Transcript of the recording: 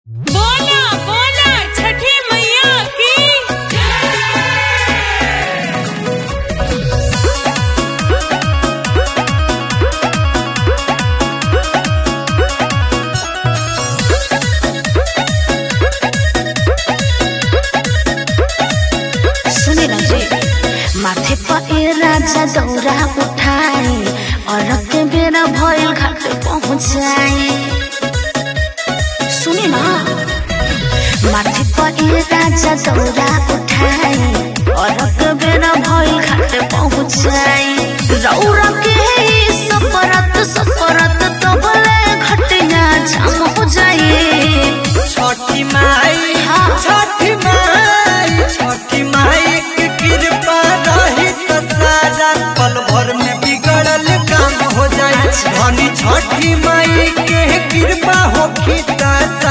बोला बोला छठी मैया की सुने राजे माथे पर ए राजा दौरा उठाए और के बेरा भइल घाट पहुँचाए सुने ना माथे पर ए राजा दौरा उठाए और के बेरा भइल घाट पहुँचाए रौरा के ई सफरत सफरत तो भले घटिया जाम हो जाए छठी माई हाँ। छठी माई छठी माई के कृपा रही तो सारा पल भर में बिगड़ल काम हो जाए धनी छठी माई के कृपा होखी तो